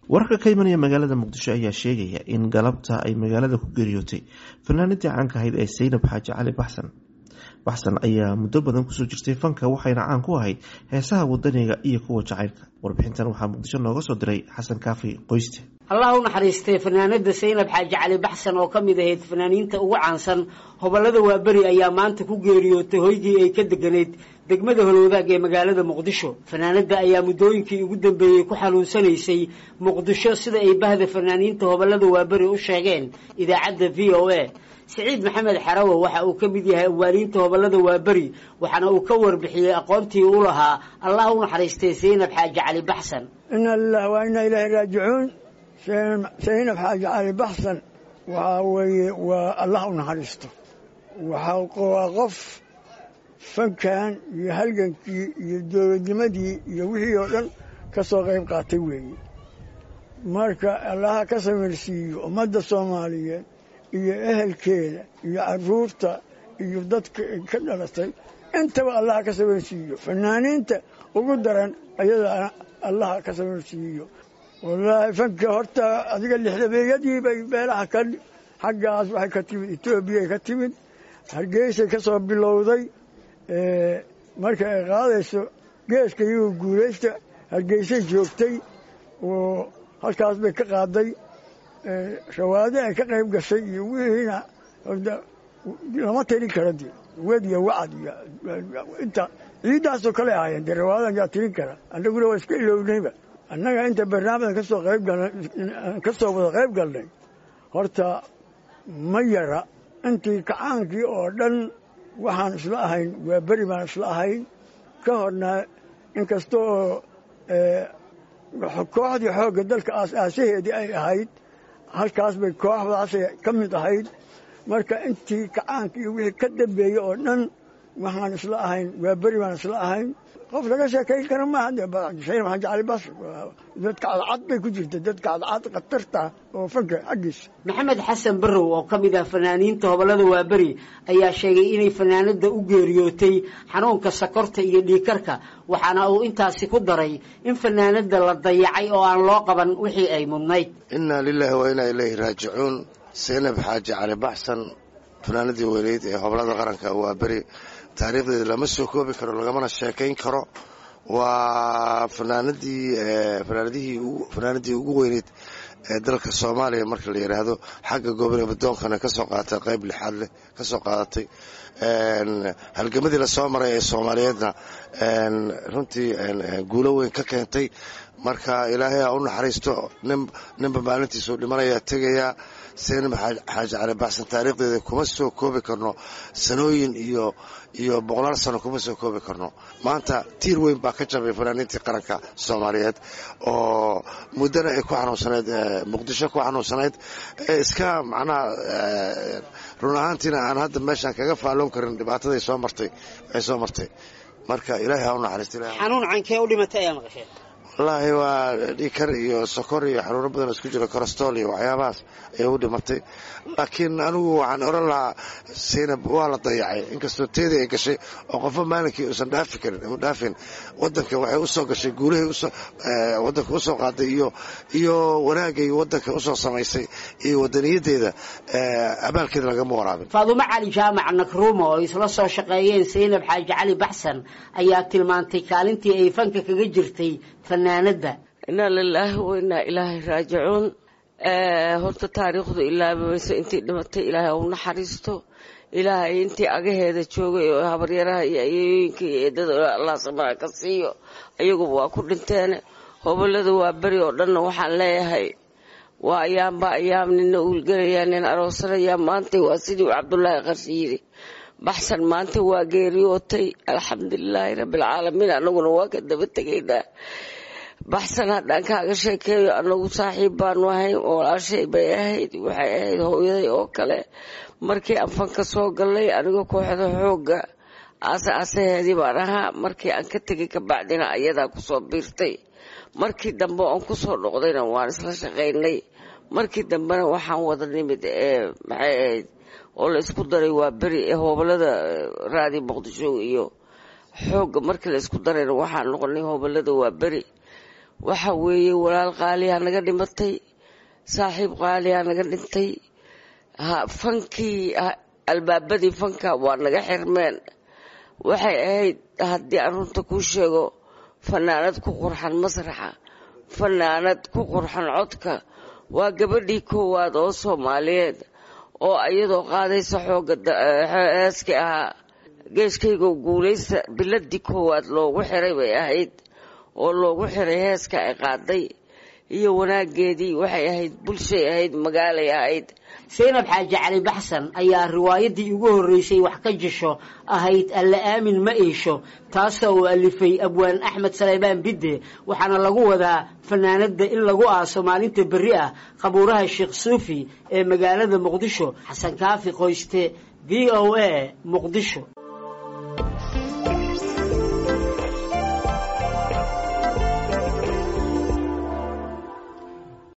wararka ka imanaya magaalada muqdisho ayaa sheegaya in galabta ay magaalada ku geeriyootay fanaanadii caanka ahayd ee saynab xaaji cali baxsan baxsan ayaa muddo badan kusoo jirtay fanka waxayna caan ku ahayd heesaha wadaniga iyo kuwa jacaylka warbixintan waxaa muqdisho nooga soo diray xasan kaafi qoyste allah u naxariistay fanaanada saynab xaaji cali baxsan oo ka mid ahayd fanaaniinta ugu caansan hobolada waaberi ayaa maanta ku geeriyootay hoygii ay ka deganayd degmada holwadaag ee magaalada muqdisho fanaanada ayaa muddooyinkii ugu dambeeyey ku xanuunsanaysay muqdisho sida ay bahda fanaaniinta hobolada waaberi u sheegeen idaacadda v o a siciid maxamed xarawo waxa uu ka mid yahay awaaliinta hobolada waaberi waxaana uu ka warbixiyey aqoontii u lahaa allah u naxariistay saynab xaaji cali baxsan ina lilah waa ina ilaahi raajicuun saynab xaaji cali baxsan waxaa weeye waa allah u naxariisto waa qof fankan iyo halgankii iyo dowladnimadii iyo wixii oo dhan ka soo qayb qaatay weeye marka allaha ka samirsiiyo ummadda soomaaliyeed iyo ehelkeeda iyo caruurta iyo dadka ka dhalatay intaba allaha ka samirsiiyo fanaaniinta ugu daran ayada allaha ka samirsiiyo wallaahi fanka horta adiga lixdabeeyadii bay meelaha ka xaggaas waxay ka timid etoobiyay ka timid hargeysay ka soo bilowday marka ay qaadayso geeska iyagu guulaysta hargeysay joogtay oo halkaas bay ka qaaday shawaade ay ka qayb gashay iyo wixiina lama tirin kara de wed iyo wacad iyo inta ciiddaasoo kale ahaayeen dee rawaadan yaa tirin kara annaguna waa iska ilownayba annaga inta barnaamijkan kasoo qayb galnay kasoo wada qayb galnay horta ma yara intii kacaankii oo dhan waxaan isla ahayn waa beri baan isla ahayn ka horna inkasta oo kooxdii xoogga dalka aas-aasaheedii ay ahayd halkaas bay kooxdaasay ka mid ahayd marka intii kacaanka iyo wixii ka dambeeyey oo dhan waxaan isla ahayn waa beri baan isla ahayn qof laga sheekayn kara maaha sayn maxamed cali bas dadka cadcad bay ku jirta dadka cadcad khatarta oo fanka xaggiisa maxamed xasan barrow oo ka mid ah fanaaniinta hobolada waaberi ayaa sheegay inay fanaanada u geeriyootay xanuunka sakorta iyo dhiikarka waxaana uu intaasi ku daray in fanaanada la dayacay oo aan loo qaban wixii ay mudnayd innaa lilaahi wa innaa ilayhi raajicuun saynab xaaji cali baxsan fanaanadii weyneyd ee hobolada qaranka waaberi taariikhdeeda lama soo koobi karo lagamana sheekayn karo waa fanaanadii fanaanadii ugu weyneyd ee dalka soomaaliya marka la yidhaahdo xagga goobole badoonkana kasoo qaadatay qayb lixaad leh kasoo qaadatay halgamadii lasoo maray ee soomaaliyeedna runtii guulo weyn ka keentay marka ilaahay ha u naxariisto ninba maalintiisuu dhimanayaa tegayaa saynab xaaji cali baxsan taariikhdeeda kuma soo koobi karno sanooyin iyo iyo boqolaal sano kuma soo koobi karno maanta tiir weyn baa ka jabay fanaaniintii qaranka soomaaliyeed oo muddana ay ku xanuunsanayd muqdisho ku xanuunsanayd ee iska macnaha run ahaantiina aan hadda meeshaan kaga faalloon karin dhibaataday soo martay ay soo martay marka ilaahay ha u naxariisto xanuun cankee u dhimatay ayaa maqasheen wallaahi waa dhikar iyo sokor iyo xanuuno badan isku jiro korostol iyo waxyaabahaas ayay u dhimatay laakiin anigu waxaan oran lahaa saynab waa la dayacay inkastoo teedii ay gashay oo qofo maalinkii uusan dhaafi karin u dhaafin wadanka waxay usoo gashay guulahay wadanka usoo qaaday iyo iyo wanaagay wadanka usoo samaysay iyo wadaniyadeeda abaalkeeda lagama waraabin faadumo cali jaamac nakruuma oo isla soo shaqeeyeen saynab xaaji cali baxsan ayaa tilmaantay kaalintii ay fanka kaga jirtay fanaanada inaa lilaahi wa inaa ilaahay raajicuun horta taariikhdu ilaabamayso intii dhimatay ilaahay u naxariisto ilaahay intii agaheeda joogay oo habaryaraha iyo ayooyinka iyo eedada allah samaa ka siiyo ayaguba waa ku dhinteen hobolada waa beri oo dhanna waxaan leeyahay waa ayaamba ayaam nina uulgelayaa nin aroosanayaa maanta waa sidii uu cabdulaahi qarsi yidhi baxsan maanta waa geeriyootay alxamdulilaahi rabbilcaalamiin anaguna waa ka daba tegaynaa baxsan haddaan kaaga sheekeeyo anagu saaxiib baanu ahayn walaashay bay ahayd waxay ahayd hooyaday oo kale markii aan fanka soo gallay aniga kooxda xoogga aase aasaheedii baan ahaa markii aan ka tegay kabacdina ayadaa kusoo biirtay markii dambe aan kusoo noqdayna waan isla shaqaynay markii dambena waxaan wada nimid ee maxay ahayd oo la isku daray waa beri ee hoobalada raadi muqdisho iyo xoogga markii la isku darayna waxaan noqonay hoobalada waa beri waxa weeye walaal qaaliyaa naga dhimatay saaxiib qaaliyaa naga dhintay fankii albaabadii fanka waa naga xirmeen waxay ahayd haddii aan runta kuu sheego fanaanad ku qurxan masraxa fanaanad ku qurxan codka waa gabadhii koowaad oo soomaaliyeed oo iyadoo qaadaysa xooga heeskii ahaa geeskaygo guulaysta biladii koowaad loogu xiray bay ahayd oo loogu xiray heeska ay qaaday iyo wanaageedii waxay ahayd bulshay ahayd magaalay ahayd saynab xaaji cali baxsan ayaa riwaayadii ugu horreysay wax ka jisho ahayd alla aamin ma iisho taasoo uu alifay abwaan axmed saleybaan bidde waxaana lagu wadaa fanaanadda in lagu aaso maalinta berri ah qabuuraha sheekh suufi ee magaalada muqdisho xasan kaafi qoyste v o a muqdisho